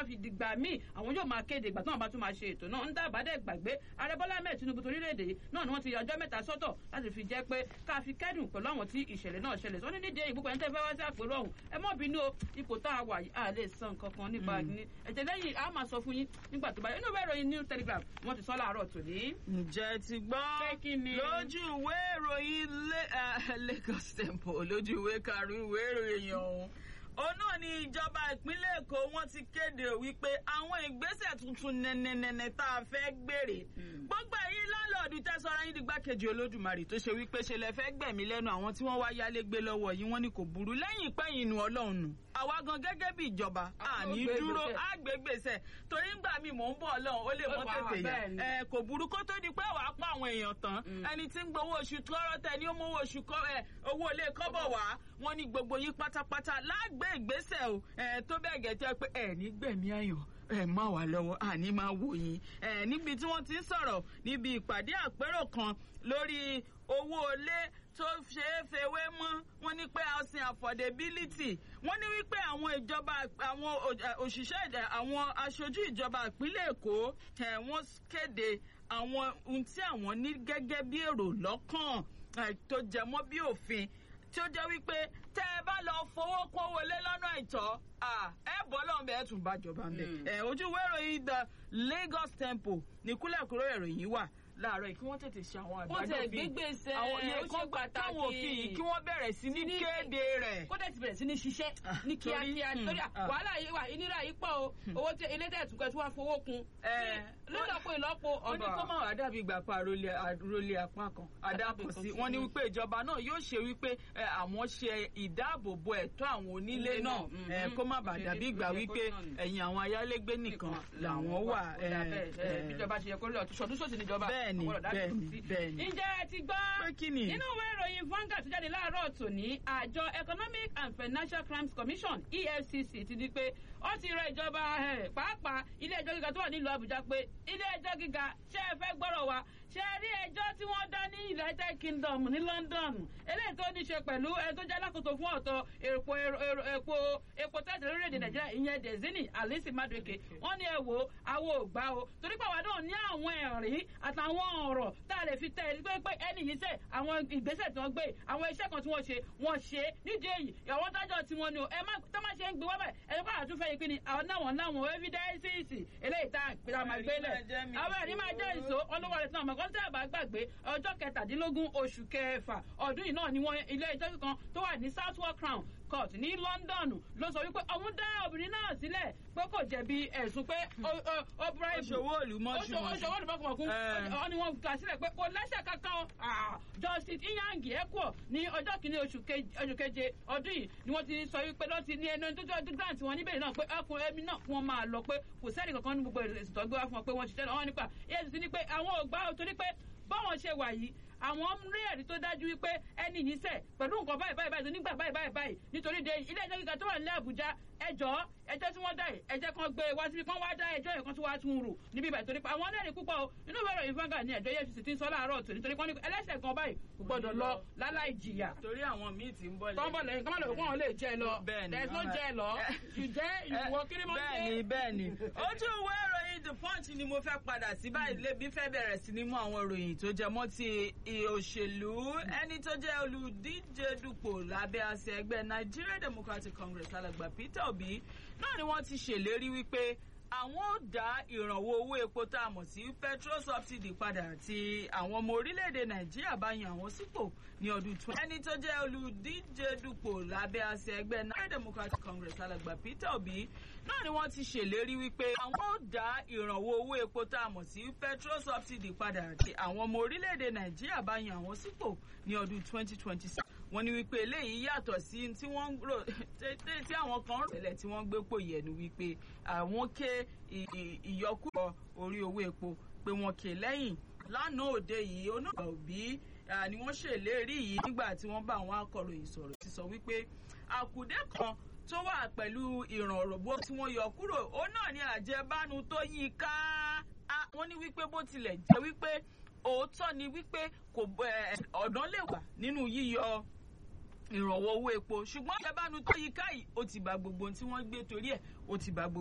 bá fi dìgbà míì àwọn yóò máa kéde ìgbà tí wọ́n bá tún máa ṣe ètò náà ń dábàá dẹ̀ gbàgbé ààrẹ bọ́lá ahmed tinubu torílẹ̀-èdè yìí náà ni wọ́n ti yọ ọjọ́ mẹ́ta sọ́tọ̀ láti fi jẹ́ pé ká fi kẹ́dùn pẹ̀lú àwọn tí ìṣẹ̀lẹ̀ náà ṣẹlẹ̀ sọ ní nídìí èyí púpọ̀ ẹni tẹ́ fẹ́ wá sí àpérò ọ̀hún ẹ mọ́ bínú o ipò tá a wà yìí a lè san nǹkan kan nípa ní ẹ̀jẹ̀ lẹ́yìn a máa sọ fún yín nígbà tó bá yẹ inú ìwé ìròyìn new telegraph wọ́n ti sọ láàárọ̀ tòní. ǹjẹ́ ti gbọ́ Pé kí ni? lójú ìwé ìròyìn Le- eh, Lagos Temple lójú ìwé karùn-ún ìwé ìròyìn ọ̀hún òun náà ni ìjọba ìpínlẹ̀ Èkó wọ́n ti kéde wípé àwọn ìgbésẹ̀ tuntun nẹ́nẹ́nẹ́nẹ́ tá a fẹ́ gbèrè gbogbo ẹ̀yin láńlọ́ọ̀dù tẹ́sọ̀rọ̀ yín dìgbàkejì Olódùmarè tó ṣe wípé ṣe lẹ fẹ́ gbẹ̀mí lẹ́nu àwọn tí wọ́n wá yálé gbé lọ́wọ́ yìí wọ́n ní kò burú lẹ́yìn ìpẹ́yìn inú Ọlọ́run nù àwa gan gẹ́gẹ́ bí ìjọba Àwọn àní gbé dúró ìgbésẹ̀. àgbégbèsè torí ńgbà mi mò ń bọ̀ Ọlọ́run ó lè mọ́ Ó wà, tètè yá bẹ́ẹ̀ ni. ẹ kò burú kó tó di pé wàá pa àwọn èèyàn tán Mm. ẹni tí ń gbowó oṣù tọrọ tẹ ni ó mówó oṣù kọ ẹ owó ilé kọ́bọ̀ wá wọn ní gbogbo yín pátápátá lágbé ìgbésẹ̀ o ẹ tó bẹ́ẹ̀ gẹ̀jẹ́ pé ẹ ní gbẹ̀mí ayọ̀ ẹ má wà lọ́wọ́ àní máa wò yín ẹ níbi tí wọ́n ti ń sọ̀rọ̀ níbi ìpàdé àpérò kan lórí owó ilé tó ṣe é fewé mọ́ wọ́n ní pé housing affordability wọ́n ní wípé àwọn ìjọba àwọn ò- ẹ, òṣìṣẹ́ ìjẹ- àwọn aṣojú ìjọba ìpínlẹ̀ Èkó ẹ, wọ́n kéde àwọn ohun tí àwọn ní gẹ́gẹ́ bí èrò lọ́kàn ẹ, tó jẹ mọ́ bí òfin tí ó jẹ́ wípé tẹ́ ẹ bá lọ fowó kó wọlé lọ́nà àìtọ́ à, ẹ bọ́ lọ́nbẹ ẹ tún bá jọba ń bẹ̀. Mm. ẹ ojú ìwé ìròyìn the Lagos Temple ní kúlẹ̀kúrò ìròyìn wà láàárọ̀ yìí kí wọ́n tètè ṣe àwọn Wọ́n tẹ̀ àgbájọ gbégbèsè, àwọn ó iye ṣe kan gbà táwọn pàtàkì. òfin yìí kí wọ́n bẹ̀rẹ̀ sí ní ní- kéde rẹ̀. kó dẹ̀ ti bẹ̀rẹ̀ sí ní ṣiṣẹ́ Ah, ní torí- kíákíá hmm, nítorí ah. wàhálà yìí wà ìnira yìí pọ̀ o owó tí elédè ẹ̀túnkẹ́ tí wọ́n fowó kun Eh, lọ́dọ̀pọ̀ ìlọ́po wọ́n ní kó má wàá dàbí ìgbà pa àròlé àròlé apá kan àdàpọ̀ sí wọ́n ní wípé ìjọba náà yóò ṣe wípé ẹ, àwọn ṣe ìdáàbòbò ẹ̀tọ́ àwọn onílé Ilé náà náà, mm, ẹ, mm. kó má bàa Ṣe dàbí bí- ìgbà ṣe wípé kó náà ni. ẹ̀yìn àwọn ayálégbé nìkan làwọn wà. ẹ, ẹ, bíjọba ṣe yẹ kó lọ ṣọdún ṣòsì níjọba Bẹ́ẹ̀ni, ọgbọ́dọ̀ dájú bẹ́ẹ̀ni, sí. bẹ́ẹ̀ni. ǹjẹ́ ẹ ti gbọ́ Pé kí ni? nínú ìwé ìròyìn Vanguard tó jáde láàárọ̀ tòní àjọ Economic and Financial Crimes Commission EFCC ti ní pé ó ti rọ ìjọba eh, pàápàá ilé ẹjọ́ gíga tó wà nílùú Àbújá pé ilé ẹjọ́ gíga ṣé ẹ fẹ́ gbọ́rọ̀ wa ṣé ẹ rí ẹjọ́ tí wọ́n dá ní United Kingdom ní London eléyìí tó ní ṣe pẹ̀lú ẹ tó jẹ́ alákòóso fún ọ̀tọ̀ epo epo epo tẹ́tẹ̀ lórílẹ̀‐èdè Nàìjíríà ìyẹn Dezini Alice Madueke wọ́n ní ẹ wò ó àwọn ò gbà o torí pé àwa náà ní àwọn ẹ̀rí àtàwọn ọ̀rọ̀ tá a lè fi tẹ̀ ẹ́ pé pé ẹni yìí sẹ̀ àwọn ìgbésẹ̀ tí wọ́n gbé àwọn iṣẹ́ kan tí wọ́n ṣe wọ́n ṣe é nídìí èyí àwọn dájọ́ tí wọ́n ní o ẹ má tó má ṣe ń gbé wá báyìí ẹni pé àtúnfẹ́ yìí pé ni àwọn náà wọ́n láwọn evidences eléyìí tá a máa gbé lẹ̀ àwọn ẹ̀rí máa jẹ́ ìṣó olówó rẹ̀ tí wọ́n mọ̀ kọ́ tẹ́ ẹ̀ bá gbàgbé ọjọ́ kẹtàdínlógún oṣù kẹfà ọdún yìí náà ni wọ́n ilé ẹjọ́ kan tó wà ní Southwark Crown Court ní London ló sọ wípé òun dá obìnrin náà sílẹ̀ pé kò jẹ̀bi ẹ̀sùn pé ó- ó- ó bribe Oṣòwò òlùmọ̀ṣù ó ṣòwò olùbọ̀kùnmọ̀kún Eh. ọ ni wọ́n kà sílẹ̀ pé kò lẹ́sẹ̀ kankan o. Ah, Justice Iyangi Ekwo ní ọjọ́ kìíní oṣù keje- oṣù keje ọdún yìí ni wọ́n ti sọ wípé lọ́ọ́ ti ní ẹnu tó tó ọdún grant wọn níbẹ̀ náà pé ọkùnrin ẹbí náà fún wọn máa lọ pé kò sẹ́ni kankan ní gbogbo èsì tó gbé wá fún wọn pé wọ́n ṣiṣẹ́ lọ́wọ́ nípa EFCC ní pé àwọn ò gbà ó torí pé báwọn ṣe wà yìí àwọn ń rí ẹ̀rí tó dájú wípé ẹni yìí ṣẹ̀ pẹ̀lú nǹkan báyìí báyìí báyìí nígbà báyìí báyìí báyìí nítorí de ilé ẹjọ́ gíga tó wà nílẹ̀ Àbújá ẹjọ́ ẹjọ́ tí wọ́n dá yìí ẹjẹ́ kan gbé wá síbi kan wá dá ẹjọ́ yẹn kan tó wá tún rò níbi ìbàdàn torí pé àwọn ẹlẹ́rìí púpọ̀ o inú ìwé ìròyìn Vanguard ní ẹjọ́ EFCC ti ń sọ láàárọ̀ tòní torí wọ́n ní ẹlẹ́ṣẹ̀ kan báyìí kò gbọ́dọ̀ lọ láláì jìyà torí àwọn míì ti ń bọ̀ lẹ́yìn. tọ́ńbọ̀ lẹ́yìn kọ́mọ́ lọ́wọ́ wọn lè jẹ́ lọ Bẹ́ẹ̀ni, there is no mama. jẹ́ lọ ìjẹ́ ìwọ kiri mọ́ bẹ́ẹ̀ni bẹ́ẹ̀ni ojú ìwé ìròyìn the punch ni mo fẹ́ padà sí báyìí lébi fẹ́ bẹ̀rẹ̀ sí ní mú àwọn ìròyìn tó jẹ mọ́ ti i- òṣèlú ẹni tó jẹ́ olùdíje dupò lábẹ́ àṣẹ ẹgbẹ́ Nigeria Democratic Congress alàgbà Peter Obi náà ni wọ́n ti ṣèlérí wípé àwọn ò dá ìrànwọ́ owó epo tá a mọ̀ sí petrol subsidy padà tí àwọn ọmọ orílẹ̀-èdè Nàìjíríà bá yan àwọn sípò ní ọdún twenty. ẹni tó jẹ́ olùdíje dupò lábẹ́ àṣẹ ẹgbẹ́ Nigeria Democratic Congress alàgbà Peter Obi náà ni wọ́n ti ṣèlérí wípé àwọn ò dá ìrànwọ́ owó epo tá a mọ̀ sí petrol subsidy padà tí àwọn ọmọ orílẹ̀-èdè Nàìjíríà bá yan àwọn sípò ní ọdún twenty twenty six wọ́n ní wípé eléyìí yàtọ̀ sí tí wọ́n ń rò tí àwọn kan rò tẹ́lẹ̀ tí wọ́n gbé pò yẹnu wípé àwọn ké ì- ì- ìyọkúrọ̀ orí owó epo pé wọ́n ké lẹ́yìn lánàá òde yìí onáà òbí ah, ni wọ́n ṣèlérí yìí nígbà tí wọ́n bá àwọn akọ̀ròyìn sọ̀rọ̀ ti sọ wípé àkùdé kan tó wà pẹ̀lú ìrànlọ́wọ́ tí wọ́n yọ kúrò ó náà ní àjẹbánu tó yí i ká Ah, wọ́n ní wípé bó tilẹ̀ jẹ́ wípé òótọ́ ni wípé kò eh, ọ̀dán lè wà nínú yíyọ ìrànwọ́ owó epo ṣùgbọ́n àjẹbánu tó yí ká yìí ó ti bà gbogbo ohun tí wọ́n gbé torí ẹ̀ ó ti bà gbogbo.